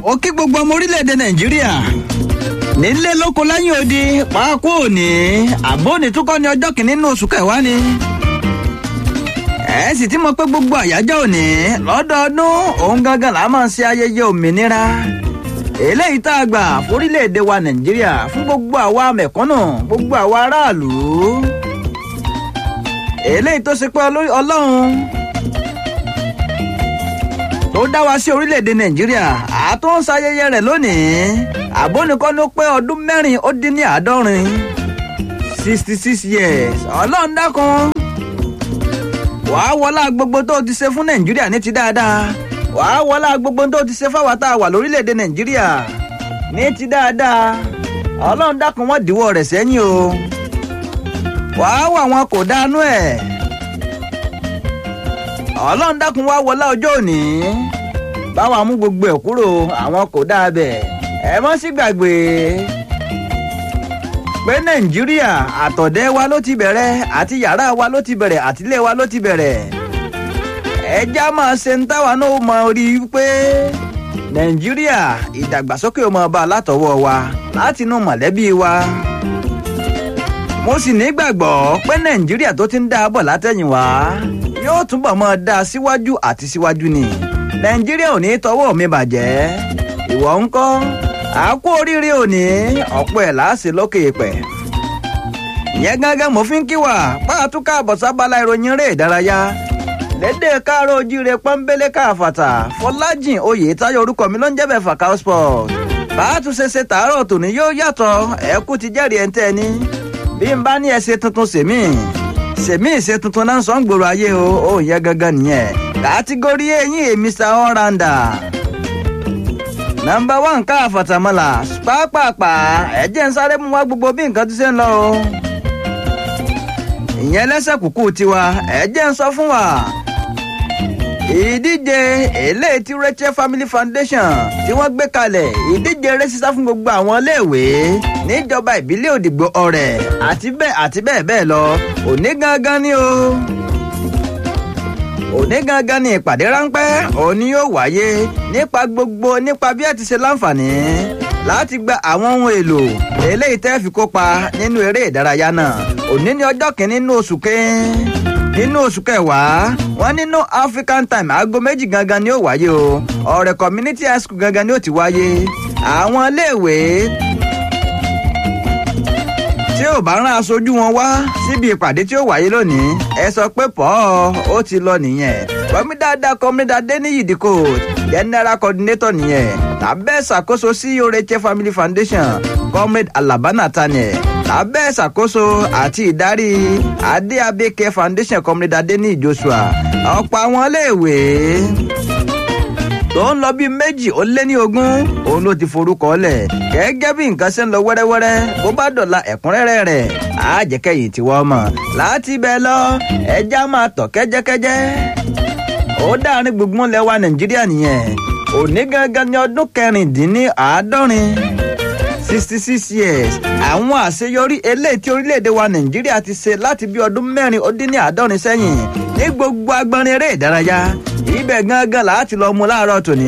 ó kí gbogbo ọmọ orílẹ̀-èdè nàìjíríà nílé lóko lẹ́yìn odi pàákó òní àbóni túkọ́ ní ọjọ́ kìíní nínú oṣù kẹwàá ni. ẹ sì ti mọ̀ pé gbogbo àyájọ́ òní lọ́dọọdún òun gangan là máa ń ṣe ayẹyẹ òmìnira eléyìí tá a gbà fórílẹ̀-èdè wa nàìjíríà fún gbogbo àwa mẹ̀kúnnù gbogbo àwa aráàlú eléyìí tó ṣe pé ọlọ́run tó dá wa sí orílẹ̀-èdè nàìjíríà àtún ń ṣayẹyẹ rẹ̀ lónìí àbónikọ́ ló pé ọdún mẹ́rin ó dín ní àádọ́rin sixty six years ọlọ́run dákun wàá wọlá gbogbo tó ti ṣe fún nàìjíríà ní ti dáadáa wàá wọlá gbogbo tó ti ṣe fáwa tá a wà lórílẹ̀‐èdè nàìjíríà ní ti dáadáa ọlọ́run dákun wọ́n dìwọ́ rẹ̀ sẹ́yìn o wàá wà wọn kò dánú ẹ̀ ọlọ́run dákun wá wọlá ọjọ́ òní báwa mú gbogbo ẹ̀ kúrò àwọn kò dáa bẹ̀ ẹ mọ́ sí gbàgbé pé nàìjíríà àtọ̀dẹ́ wa ló ti bẹ̀rẹ̀ àti yàrá wa ló ti bẹ̀rẹ̀ àtìlé wa ló ti bẹ̀rẹ̀ ẹja máa ṣe ń táwa náà mọ rí i pé nàìjíríà ìdàgbàsókè ọmọ ọba látọwọ́ wa látinú mọ̀lẹ́bí wa mo sì nígbàgbọ́ pé nàìjíríà tó ti ń dá a bọ̀ látẹ̀yìnwá yóò túbọ̀ mọ́ dá a síwájú àti síwájú ni nàìjíríà ò ní tọwọ́ mi bàjẹ́ ìwọ ń kọ́ àkó oríire òní ọ̀pọ̀ ẹ̀ láàṣẹ lókè pẹ̀ ìyẹn gángan mo fi ń kí wà pàtúkà àbọ̀sábàlá ìròyìn eré ìdárayá lédè káàró ojíire pọ́nbélé káfàtà fọlájìn oyè táyọ̀ orúkọ mi ló ń jẹ́bẹ̀ fàkàó sport bàátú ṣeṣe tààrọ̀ tòní yóò yàtọ̀ ẹ̀kú ti jẹ́rìí ẹ̀ ń tẹ́ ni bí n bá ní ẹsẹ̀ tuntun sèmí sèmí ìṣe tuntun náà sọ ń gbòòrò ayé o ó yẹ gangan nìyẹn kàtígórí eyín èmi sa ọ́ràndà nọmba one ká àfàtàmọ́là pápápá ẹ̀jẹ̀ ń sáré mú wá gbogbo bí nǹkan ti ṣe ń lọ o ìyẹn lẹ́sẹ̀ kúkú tiwa ẹ̀jẹ̀ ń sọ fún wa ìdíje eléyìí tí Rachel Family Foundation tí wọ́n gbé kalẹ̀ ìdíje eré sísá fún gbogbo àwọn iléèwé níjọba ìbílẹ̀ Òdìgbò ọ̀rẹ́ àti bẹ́ẹ̀ àti bẹ́ẹ̀ bẹ́ẹ̀ lọ òní gangan ni o òní gangan ni ìpàdé ráńpẹ́ òní yóò wáyé nípa gbogbo nípa bí ẹ ti ṣe láǹfààní láti gba àwọn ohun èlò eléyìí tẹ́ fi kópa nínú eré ìdárayá náà òní ní ọjọ́ kìíní nínú oṣù kẹ́ẹ́ nínú oṣù kẹwàá wọn nínú African time aago méjì gangan ni ó wáyé o ọ̀rẹ́ community high school gangan ni ó ti wáyé àwọn iléèwé tí ò bá rán aṣojú wọn wá síbi ìpàdé tí ó wáyé lónìí ẹ sọ pé pọ́ ó ti lọ nìyẹn kọ́mídàdà kọ́mídàdé ní yìdíkò general coordinator nìyẹn tàbẹ́ ṣàkóso CEO Rachel Family Foundation comrade Alaba Nathaniel lábẹ́ ìṣàkóso àti ìdarí adé abẹ́kẹ́ foundation comrade adeni joshua ọ̀pọ̀ àwọn iléèwé tó ń lọ bíi méjì ó lé ní ogún òun ló ti forúkọ lẹ̀ gẹ́gẹ́ bí nǹkan ṣe ń lọ wẹ́rẹ́wẹ́rẹ́ bó bá dọ̀la ẹ̀kúnrẹ́rẹ́ rẹ̀ àjẹkẹ́yìn tí wọ́n mọ̀ láti bẹ́ẹ̀ lọ ẹja máa tọ̀ kẹ́jẹ́kẹ́jẹ́ ó dáàrin gbùngbùn lẹ́wà nàìjíríà nìyẹn òní gangan ní ọdún kẹrìndínláàádọ́rin sixty six years àwọn àṣeyọrí eléyìí tí orílẹ̀-èdè wa nàìjíríà ti ṣe láti bí ọdún mẹ́rin ó dín ní àádọ́rin sẹ́yìn ní gbogbo agbọ́nrin eré ìdárayá ibẹ̀ gangan láti lọ mú láàárọ̀ tòní.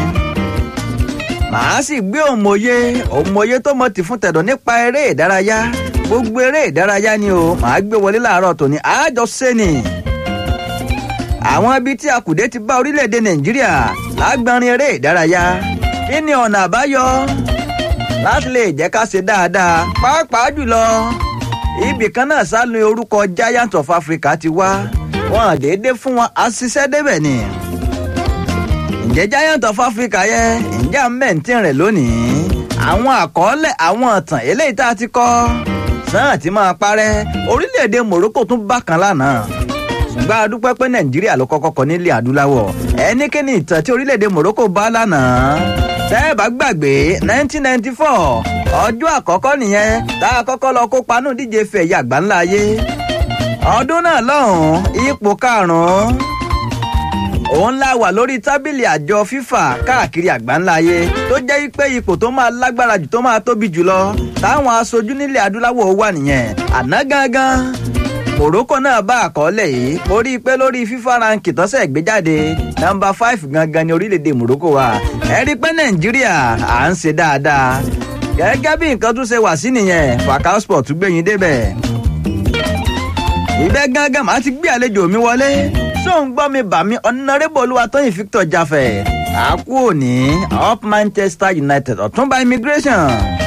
màá sì gbé òmòye òmòye tó mọ̀ tì fún tẹ̀dọ̀ nípa eré ìdárayá gbogbo eré ìdárayá ni o màá gbé wọlé láàárọ̀ tòní àjọ sẹ́ni. àwọn ibi tí akùdé ti bá orílẹ̀-èdè nàìjíríà lágbọ́nrin eré ìdárayá kí ni ọ̀nà àbáyọ láti lè jẹ́ ká ṣe dáadáa pàápàá jùlọ ibì kan náà sálùn orúkọ Giant of Africa ti wá wọn déédé fún wọn àṣìṣe débẹ̀ ni. ǹjẹ́ Giant of Africa yẹ ǹjẹ́ mẹ́ǹtìn rẹ̀ lónìí àwọn àkọọ́lẹ̀ àwọn ọ̀tàn eléyìí tá a ti kọ́ náà ti máa parẹ́ orílẹ̀-èdè Morocco tún bákan lánàá ṣùgbọ́n a dúpẹ́ pé Nàìjíríà ló kọ́kọ́ kọ nílẹ̀ adúláwọ̀ ẹnikẹ́ni ìtàn tí orílẹ̀-èdè Morocco bá lánàá tẹ́ ẹ bá gbàgbé nineteen ninety four ọjọ́ àkọ́kọ́ nìyẹn tá a kọ́kọ́ lọ kópa nù díje fẹ̀ ẹ̀yà àgbáńlá ayé ọdún náà lọ́hùn-ún ipò karùn-ún òun la wà lórí tábìlì àjọ FIFA káàkiri àgbáńlá ayé tó jẹ́ pé ipò tó máa lágbára jù tó máa tóbi jùlọ táwọn aṣojú nílẹ̀ adúláwọ̀ wà nìyẹn àná gangan Morocco náà bá àkọọ́lẹ̀ yìí mo rí i pé lórí FIFA ránkì tọ́sẹ̀ gbé jáde nọ́mbà five gangan ni orílẹ̀-èdè Morocco wà ẹ rí i pé Nàìjíríà à ń ṣe dáadáa gẹ́gẹ́ bí nǹkan tún ṣe wà sí nìyẹn Fakao Sport tún gbẹ̀yìn débẹ̀ ìbẹ́ gángan màá ti gbé àlejò mi wọlé ṣóun gbọ́ mi bà mí ọ̀nàrẹ́bù Olúwatóyìn Victor Jafẹ̀ àkú òní up Manchester United ọ̀túnba immigration